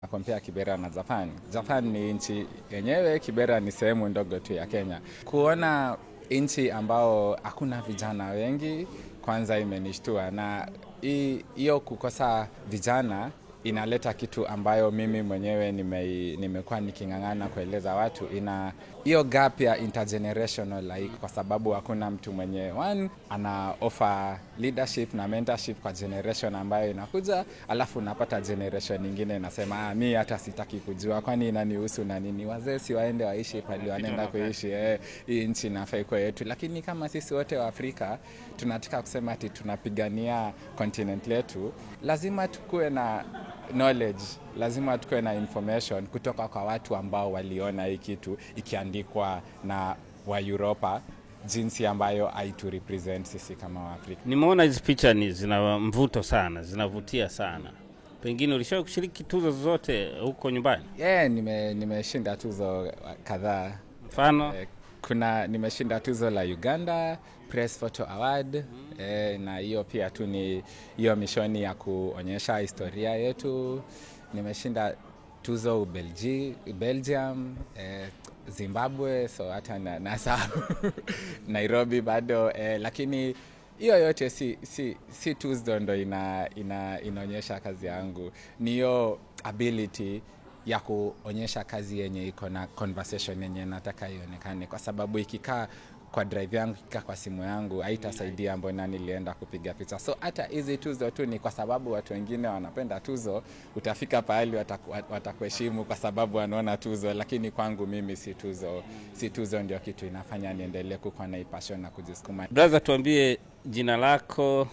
Kompea Kibera na Japan. Japan ni nchi yenyewe, Kibera ni sehemu ndogo tu ya Kenya. Kuona nchi ambao hakuna vijana wengi, kwanza imenishtua, na hiyo kukosa vijana inaleta kitu ambayo mimi mwenyewe nime, nimekuwa niking'ang'ana kueleza watu, ina hiyo gap ya intergenerational like, kwa sababu hakuna mtu mwenye one ana offer leadership na mentorship kwa generation ambayo inakuja, alafu unapata generation nyingine inasema ah, mi hata sitaki kujua, kwani inanihusu na nini? Wazee si waende waishi pali wanaenda kuishi eh, hii nchi inafaa ikuwe yetu. Lakini kama sisi wote wa Afrika tunataka kusema ati tunapigania continent letu, lazima tukuwe na knowledge lazima tukuwe na information kutoka kwa watu ambao waliona hii kitu ikiandikwa na wa Europa jinsi ambayo haitu represent sisi kama Waafrika. Nimeona hizi picha ni zina mvuto sana, zinavutia sana. Pengine ulishawahi kushiriki tuzo zozote huko nyumbani? Yeah, nime nimeshinda tuzo kadhaa. Mfano Eh, kuna nimeshinda tuzo la Uganda Press Photo Award eh, na hiyo pia tu ni hiyo mishoni ya kuonyesha historia yetu. Nimeshinda tuzo Ubelgi, Belgium eh, Zimbabwe, so hata na, nasahau Nairobi bado eh, lakini hiyo yote si, si, si tuzo ndo ina, ina, inaonyesha kazi yangu, ni hiyo ability ya kuonyesha kazi yenye iko na conversation yenye nataka ionekane, kwa sababu ikikaa kwa drive yangu ikikaa kwa simu yangu haitasaidia mbona nilienda kupiga picha. So hata hizi tuzo tu ni kwa sababu watu wengine wanapenda tuzo, utafika pahali wataku- watakuheshimu kwa sababu wanaona tuzo, lakini kwangu mimi si tuzo, si tuzo ndio kitu inafanya niendelee kukuwa na hii passion na kujisukuma. brother, tuambie jina lako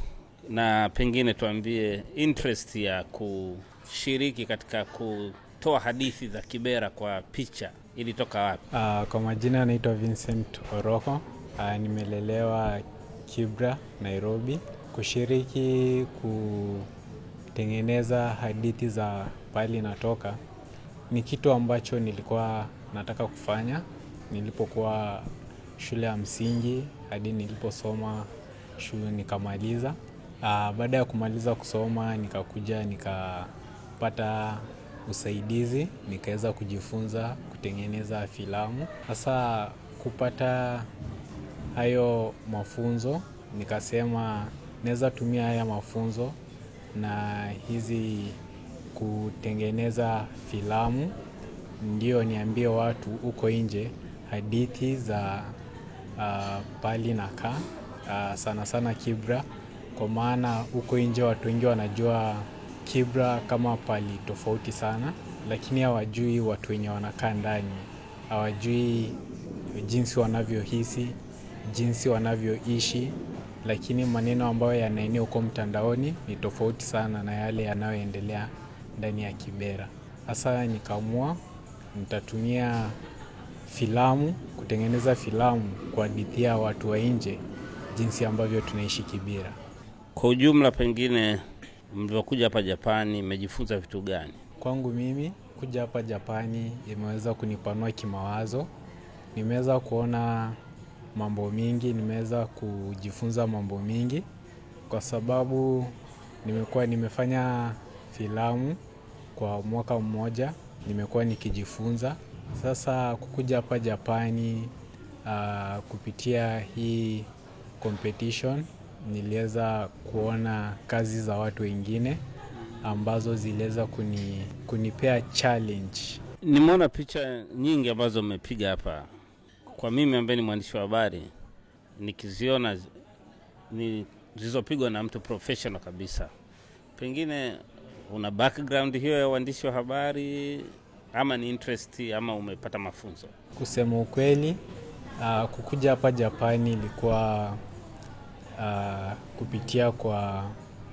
na pengine tuambie interest ya kushiriki katika kutoa hadithi za Kibera kwa picha ilitoka wapi? Uh, kwa majina naitwa Vincent Oroko. Uh, nimelelewa Kibra, Nairobi. Kushiriki kutengeneza hadithi za pahali natoka ni kitu ambacho nilikuwa nataka kufanya nilipokuwa shule ya msingi hadi niliposoma shule nikamaliza. Uh, baada ya kumaliza kusoma nikakuja nikapata usaidizi nikaweza kujifunza kutengeneza filamu. Sasa kupata hayo mafunzo, nikasema naweza tumia haya mafunzo na hizi kutengeneza filamu, ndio niambie watu huko nje hadithi za uh, pali na kaa uh, sana sana Kibra, kwa maana huko nje watu wengi wanajua Kibra kama pali tofauti sana, lakini hawajui watu wenye wanakaa ndani, hawajui jinsi wanavyohisi, jinsi wanavyoishi, lakini maneno ambayo yanaenea huko mtandaoni ni tofauti sana na yale yanayoendelea ndani ya Kibera. Sasa nikaamua nitatumia filamu kutengeneza filamu kuhadithia watu wa nje jinsi ambavyo tunaishi Kibera. Kwa ujumla, pengine mlivyokuja hapa Japani, mmejifunza vitu gani? Kwangu mimi kuja hapa Japani imeweza kunipanua kimawazo. Nimeweza kuona mambo mingi, nimeweza kujifunza mambo mingi kwa sababu nimekuwa nimefanya filamu kwa mwaka mmoja, nimekuwa nikijifunza. Sasa kukuja hapa Japani uh, kupitia hii competition niliweza kuona kazi za watu wengine ambazo ziliweza kuni, kunipea challenge. Nimeona picha nyingi ambazo mmepiga hapa. Kwa mimi ambaye ni mwandishi wa habari, nikiziona zi- ni zilizopigwa na mtu professional kabisa, pengine una background hiyo ya uandishi wa habari ama ni interest ama umepata mafunzo? Kusema ukweli, uh, kukuja hapa Japani ilikuwa uh, kupitia kwa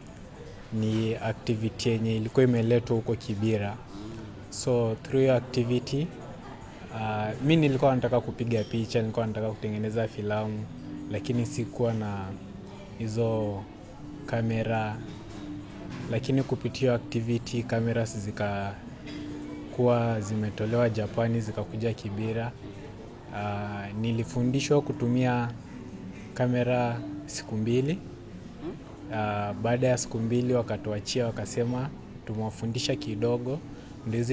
ni activity yenye ilikuwa imeletwa huko Kibira. So through hiyo activity uh, mi nilikuwa nataka kupiga picha, nilikuwa nataka kutengeneza filamu, lakini sikuwa na hizo kamera, lakini kupitia hiyo activity cameras zikakuwa zimetolewa Japani zikakuja Kibira. Uh, nilifundishwa kutumia kamera siku mbili. Uh, baada ya siku mbili wakatuachia, wakasema tumewafundisha kidogo, ndio hizi